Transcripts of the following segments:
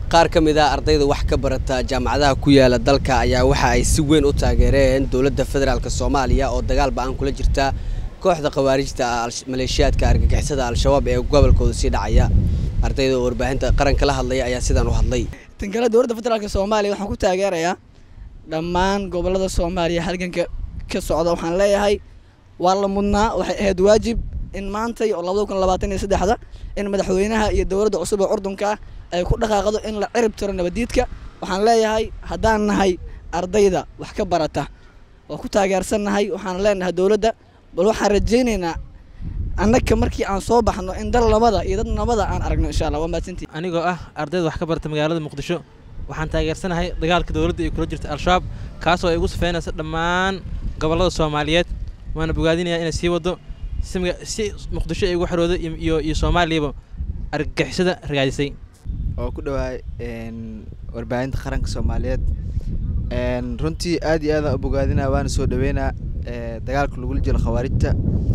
qaar ka mid a ardayda wax ka barata jaamacadaha ku yaala dalka ayaa waxa ay si weyn u taageereen dowladda federaalk soomaaliya oo dagaal ba-aan kula jirta kooxda khawaarijta maleeshiyaadka argagixisada al-shabaab ee gobolkooda sii dhacaya ardayda oo warbaahinta qaranka la hadlaya ayaa sidaan u hadlay tan kale dowladda federaalk soomaaliya waxaan ku taageerayaa dhammaan gobolada soomaaliya halganka ka socda waxaan leeyahay waa la mudnaa waxay ahayd waajib in maantay oo labada kun labaatan iyo saddexda in madaxweynaha iyo dowladda cusub ee curdunka ay ku dhaqaaqdo in la cirib tiro nabadiidka waxaan leeyahay haddaan nahay ardayda wax ka barata waa ku taageersannahay waxaan leenahay dowladda bal waxaan rajaynaynaa annaga markii aan soo baxno in dal nabada iyo dad nabada aan aragno insha allah waa mahadsantii anigoo ah ardayda wax ka barata magaalada muqdisho waxaan taageersanahay dagaalka dowladda ay kula jirta al-shabaab kaasoo ay ugu safeynaysa dhammaan gobollada soomaaliyeed waana bogaadinayaa inay sii waddo si muqdisho ay ugu xoroodo iyo iyo soomaaliyaba argagixisada ragaadisay oo ku dhawaay warbaahinta qaranka soomaaliyeed runtii aad iyo aadaan u bogaadinaa waana soo dhaweynaa dagaalka lagula jiro khawaarijta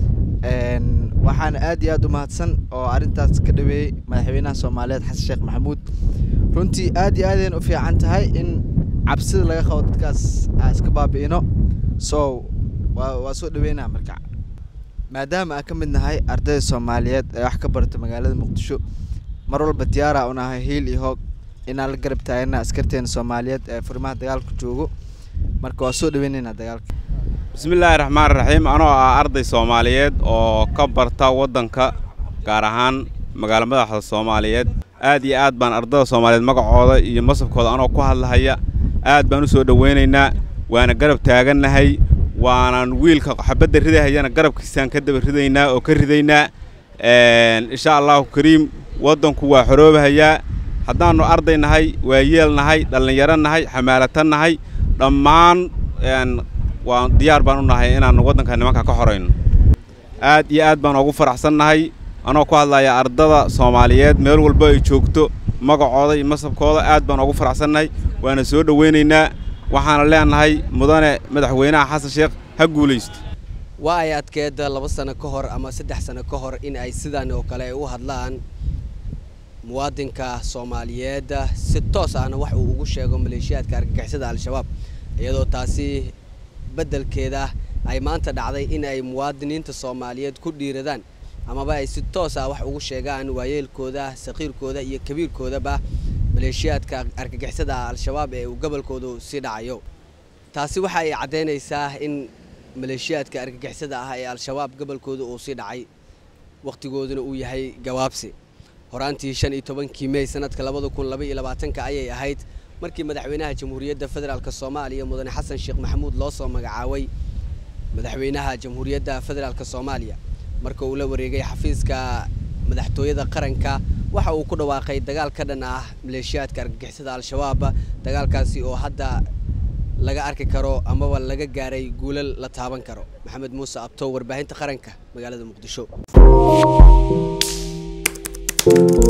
waxaana aad iyo aad u mahadsan oo arrintaas ka dhaweeyey madaxweynaha soomaaliyeed xasan sheekh maxamuud runtii aad iyo aadayn u fiican tahay in cabsida laga qabo dadkaas aan iska baabi'ino so waa waa soo dhaweynaa marka maadaama aan ka mid nahay ardayda soomaaliyeed ee wax ka barata magaalada muqdisho mar walba diyaara u nahay hiil iyo hoog inaan la garab taagana askarteena soomaaliyeed ee furimaha dagaalka joogo marka waa soo dhaweynaynaa dagaalka bismillaahi raxmaan raxiim anoo ah arday soomaaliyeed oo ka barta waddanka gaar ahaan magaalo madaxda soomaaliyeed aad iyo aad baan ardayda soomaaliyeed magacooda iyo masabkooda anoo ku hadlahaya aad baan u soo dhoweynaynaa waana garab taagannahay waanan wiilka xabadda ridahayana garabkiisaan ka daba ridaynaa oo ka ridaynaa insha allahu kariim waddanku waa xoroobahayaa haddaannu arday nahay waa yeel nahay dhallinyaro nahay xamaalatan nahay dhammaan waa diyaar baan u nahay inaannu waddanka nimanka ka xorayno aad iyo aad baan ugu faraxsan nahay anoo ku hadlaya ardada soomaaliyeed meel walba ay joogto magacooda iyo masabkooda aad baan ugu faraxsannahay waana soo dhoweynaynaa waxaana leenahay mudane madaxweynaha xasan sheekh ha guulaysto waa ay adkeeda laba sano ka hor ama saddex sano ka hor in ay sidaan oo kale ay u hadlaan muwaadinka soomaaliyeed si toos ahna wax uu ugu sheego maleeshiyaadka argagixisada al-shabaab iyadoo taasi beddelkeeda ay maanta dhacday in ay muwaadiniinta soomaaliyeed ku dhiiradaan amaba ay si toos ah wax ugu sheegaan waayeelkooda saqiirkooda iyo kabiirkoodaba maleeshiyaadka argagixisada al-shabaab ee uu gobolkoodu sii dhacayo taasi waxa ay caddaynaysaa in maleeshiyaadka argagixisada ah ee al-shabaab gobolkooda uu sii dhacay wakhtigooduna uu yahay gawaabsi horaantii shan iyo tobankii mey sanadka labada kun laba iyo labaatanka ayay ahayd markii madaxweynaha jamhuuriyadda federaalk soomaaliya mudane xasan sheekh maxamuud loo soo magacaabay madaxweynaha jamhuuriyadda federaalk soomaaliya marka uu la wareegay xafiiska madaxtooyada qaranka waxa uu ku dhawaaqay dagaal ka dhan ah maleeshiyaadka argagixisada al-shabaab dagaalkaasi oo hadda laga arki karo amaba laga gaaray guulal la taaban karo maxamed muuse abto warbaahinta qaranka magaalada muqdisho